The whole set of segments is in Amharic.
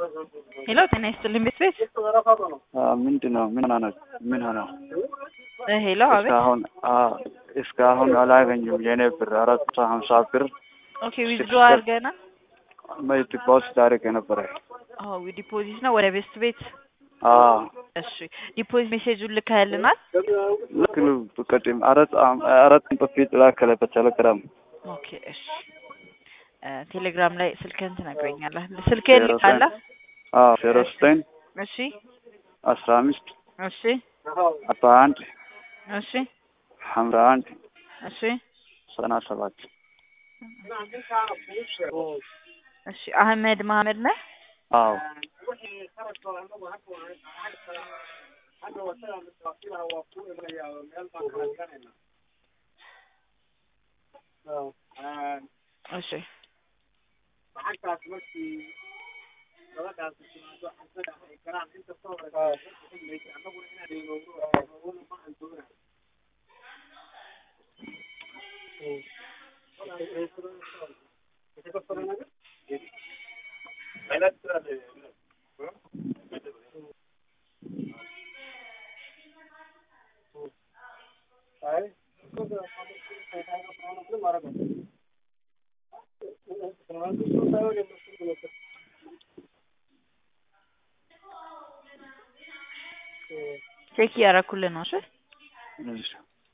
ሄሎ ጤና ይስጥልኝ ቤት ቤት ምንድን ነው? ምን ሆነ? ምን ሆነ? እ ሄሎ አቤት። እስካሁን አዎ፣ እስካሁን አላገኙም። የኔ ብር አራት መቶ ሀምሳ ብር ኦኬ ዊዝድሮ አድርገና መይ ዲፖዚት አድርጌ ነበረ። አዎ ዲፖዚት ነው ወደ ቤስት ቤት። አዎ እሺ ዲፖዚት ሜሴጁን ልከህልናል? ልክ ነው። ቅድም አራት አራት ቀን በፊት ላከለ በቴሌግራም ኦኬ እሺ እ ቴሌግራም ላይ ስልክህን ትነግረኛለህ። ስልክህን ልካለህ? አዎ ዜሮ ዘጠኝ እሺ አስራ አምስት እሺ አርባ አንድ እሺ ሀምራ አንድ እሺ ዘጠና ሰባት እሺ አህመድ መሀመድ ነህ? አዎ እሺ ቼክ እያደረኩልህ ነው። እሺ እሺ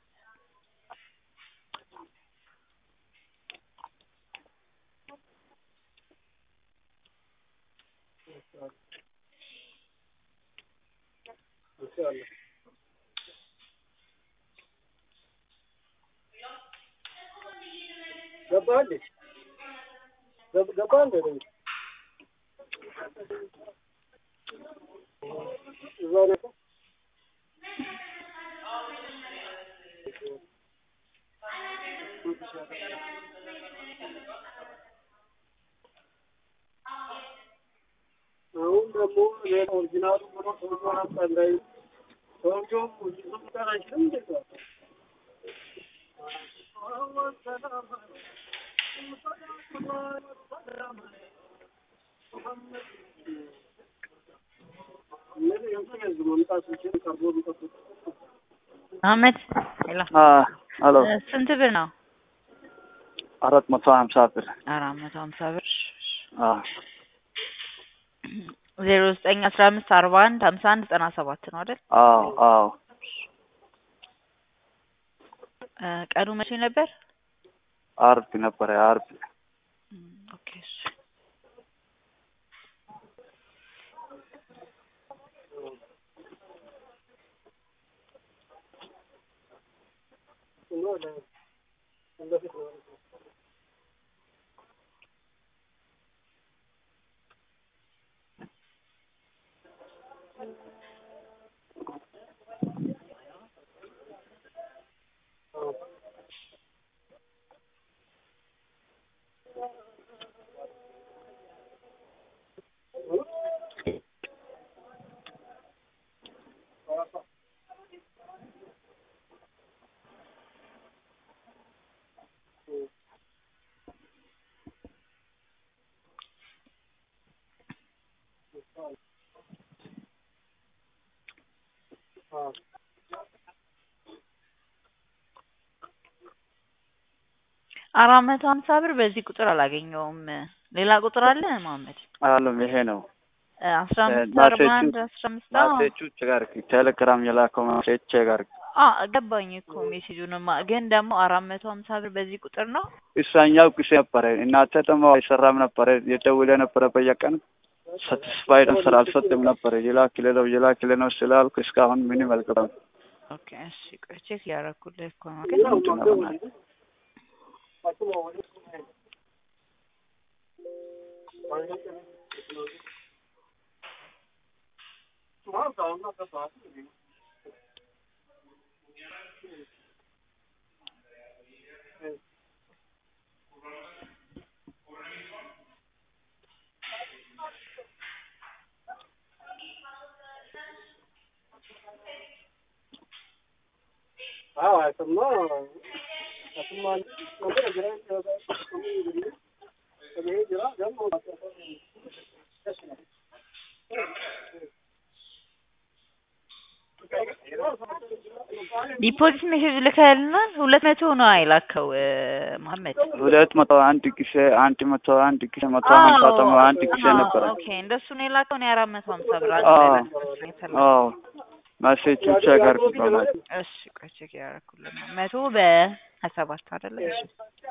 አሁን ደግሞ ሌላ ኦሪጂናሉ ብሎ ሰውዬውን አስጠላኝ። ሰውዬው ሊሰሙታል አይችልም እንዴ? አህመድ ሄሎ አ ሄሎ እ ስንት ብር ነው? አራት መቶ ሀምሳ ብር አራት መቶ ሀምሳ ብር አ ዜሮ ዘጠኝ አስራ አምስት አርባ አንድ ሀምሳ አንድ ዘጠና ሰባት ነው አይደል? አዎ አዎ እ ቀኑ መቼ ነበር? አርብ ነበረ አርብ እም ኦኬ እሺ አራት መቶ ሀምሳ ብር በዚህ ቁጥር አላገኘውም። ሌላ ቁጥር አለ መሀመድ? አለም ይሄ ነው እ አስራ አምስት እ አርባ አንድ አስራ አምስት አዎ ማሴቹ ቸጋርክ ቴሌግራም የላከው ማሴች ቸጋርክ አ ገባኝ እኮ ሜሴጁንማ ግን ደግሞ አራት መቶ ሀምሳ ብር በዚህ ቁጥር ነው። እሳኛው ጊዜ ነበረ እናንተ ደግሞ አይሰራም ነበረ የደውለ ነበረ በየቀን ሳቲስፋይድ አንሰር አልሰጥም ነበረ የላክል ነው የላክል ነው ስላልኩ እስካሁን ምንም አልገባም። ኦኬ እሺ ቆይ ቼክ እያደረኩልህ እኮ ነው ግን ምንድን ነው በእናትህ? አዎ አይተማ አትማ ነገር ግራ ከዛ ከሚ ይብሪ ከመሄድ ጀራ ደግሞ ዲፖዚት ሜሴጅ ልከልናል። ሁለት መቶ ነው አይላከው መሀመድ። ሁለት መቶ አንድ ጊዜ አንድ መቶ አንድ ጊዜ መቶ ሀምሳ ደግሞ አንድ ጊዜ ነበረ። ኦኬ እንደሱ ነው የላከው። እኔ አራት መቶ ሀምሳ ብር አንድ አዎ። ላይ ላከው የተላከው። አዎ መሴጅ ቼክ አድርግ በማለት እሺ ቆይ ቼክ ያደረኩልን ነው። መቶ በሀያ ሰባት አይደለ? እሺ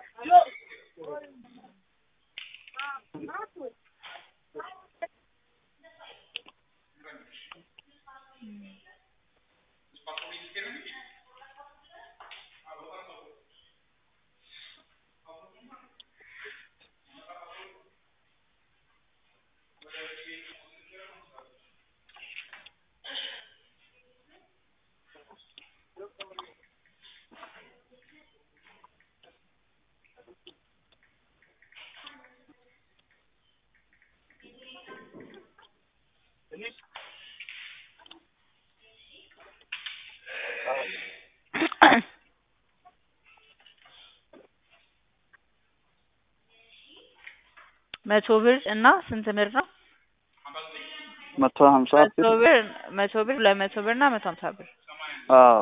መቶ ብር እና ስንት ብር ነው? መቶ ሀምሳ መቶ ብር መቶ ብር ለመቶ ብር እና መቶ ሀምሳ ብር አዎ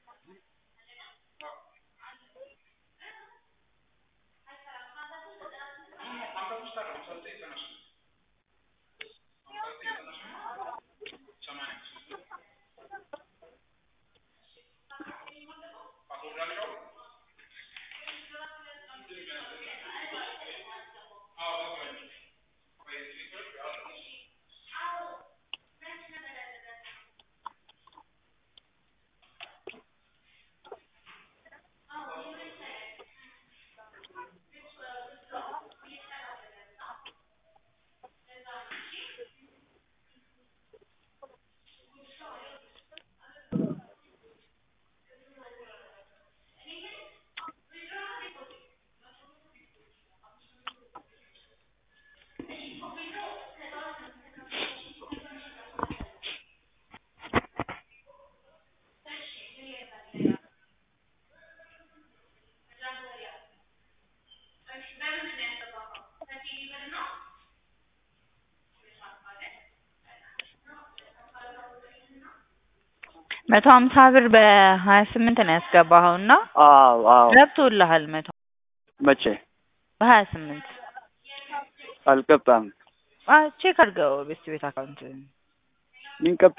መቶ ሀምሳ ብር በሀያ ስምንት ነው ያስገባኸው እና አዎ አዎ ገብቶልሃል። መቶ መቼ በሀያ ስምንት አልገባም ቼክ አድርገው ቤት ቤት አካውንት ምን ገባ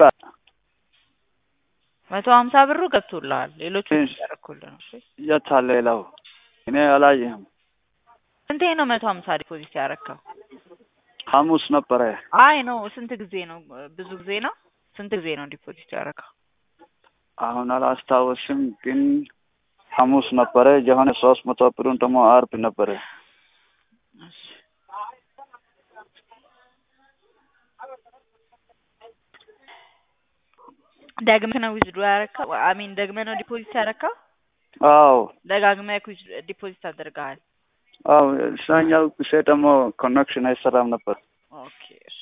መቶ ሀምሳ ብሩ ገብቶልሃል። ሌሎቹ እሺ። ያደረኩልህ ነው። እሺ የት አለ ሌላው እኔ አላየህም ስንቴ ነው መቶ ሀምሳ ዲፖዚት ያደረከው? ሐሙስ ነበረ አይ ነው ስንት ጊዜ ነው? ብዙ ጊዜ ነው። ስንት ጊዜ ነው ዲፖዚት ያደረከው? አሁን አላስታወስም ግን ሐሙስ ነበረ የሆነ ሶስት መቶ ብሩን ደግሞ አርብ ነበረ እሺ ደግመህ ነው ዊዝድሮ ያደረከው? አሚን ደግመህ ነው ዲፖዚት ያደረከው? አዎ ደጋግመህ ዲፖዚት አድርገሃል። አዎ እዛኛው ጊዜ ደግሞ ኮኔክሽን አይሰራም ነበር ኦኬ እሺ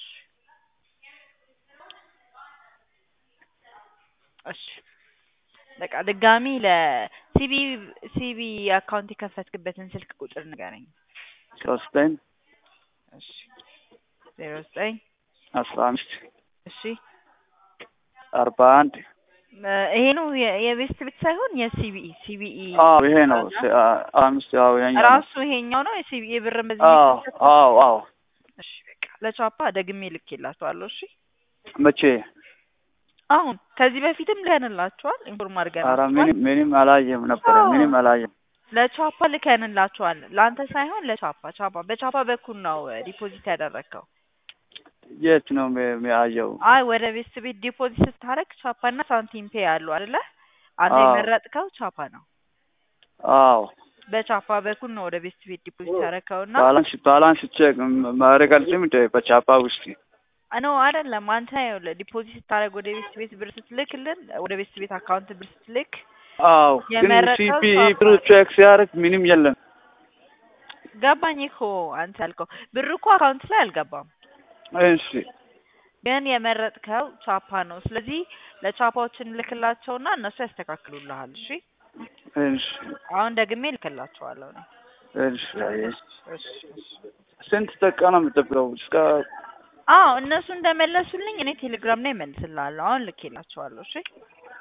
እሺ በቃ ድጋሚ ለሲቢ ሲቢ አካውንት የከፈትክበትን ስልክ ቁጥር ንገረኝ። ሶስቴን እሺ ዜሮ ዘጠኝ አስራ አምስት እሺ አርባ አንድ እ ይሄ ነው የ- የቤስት ቤት ሳይሆን የሲቢኢ ሲቢኢ አዎ ይሄ ነው ስ- አ- አምስት ያው ያኛው ነው። ራሱ ይሄኛው ነው የሲቢኢ ብር በዚህ አዎ የሚከፈተው? አዎ አዎ እሺ በቃ ለቻፓ ደግሜ ልኬላችኋለሁ። እሺ መቼ አሁን ከዚህ በፊትም ልከንላችኋል፣ ኢንፎርም ኧረ አድርገናችኋል። ምንም ምንም አላየም ነበረ አዎ። ምንም አላየም ለቻፓ ልከንላችኋል። ለአንተ ሳይሆን ለቻፓ ቻፓ በቻፓ በኩል ነው ዲፖዚት ያደረግከው። የት ነው የሚ- የሚያየው አይ ወደ ቤስት ቤት ዲፖዚት ስታደርግ ቻፓ እና ሳንቲም ፔ ያሉ አይደለ? አንተ አዎ። የመረጥከው ቻፓ ነው። አዎ በቻፓ በኩል ነው ወደ ቤስት ቤት ዲፖዚት ያደረግከው እና ባላንስ ባላንስ ቼክ ማድረግ አልችልም እንደ በቻፓ ውስጥ ኖ አይደለም። አንተ ይኸውልህ ዲፖዚት ስታደርግ ወደ ቤስት ቤት ብር ስትልክልን ወደ ቤስት ቤት አካውንት ብር ስትልክ አዎ ግን የመረጠው ሲፒ ቻፓ ብሩ ቼክ ሲያደርግ ምንም የለም ገባኝ እኮ አንተ ያልከው ብር እኮ አካውንት ላይ አልገባም፣ እሺ ግን የመረጥከው ቻፓ ነው። ስለዚህ ለቻፓዎችን ልክላቸውና እነሱ ያስተካክሉልሃል። እሺ እሺ አሁን ደግሜ ልክላቸዋለሁ ነው። እሺ አየህ። እሺ እሺ ስንት ደቂቃ ነው የምጠብቀው እስከ አዎ እነሱ እንደመለሱልኝ እኔ ቴሌግራም ላይ እመልስልሃለሁ። አሁን ልኬላቸዋለሁ። እሺ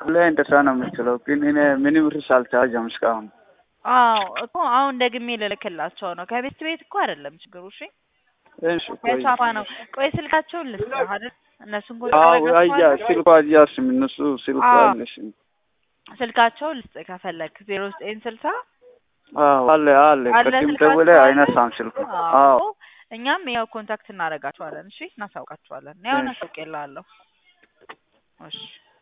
ሁሌ እንደዛ ነው የምትለው፣ ግን እኔ ምንም ርስ አልተያዘም እስካሁን። አዎ እኮ አሁን ደግሜ ልልክላቸው ነው። ከቤት ቤት እኮ አይደለም ችግሩ። እሺ እሺ ቆይ ከቻፓ ነው። ቆይ ስልካቸውን ልስጥህ አይደል? እነሱን ኮ አዎ አያ ስልኳ አያስም እነሱ ስልኳ አዎ። አለሽም። ስልካቸውን ልስጥህ ከፈለግ ዜሮ ዘጠኝ ስልሳ አዎ አለ አለ አለ ቅድም ስልካቸው ደውለ አለ? አይነሳም ስልኩ። አዎ አዎ እኛም ያው ኮንታክት እናደርጋቸዋለን። እሺ እናሳውቃቸዋለን። ያው እሺ። እናሳውቅ የላለሁ። እሺ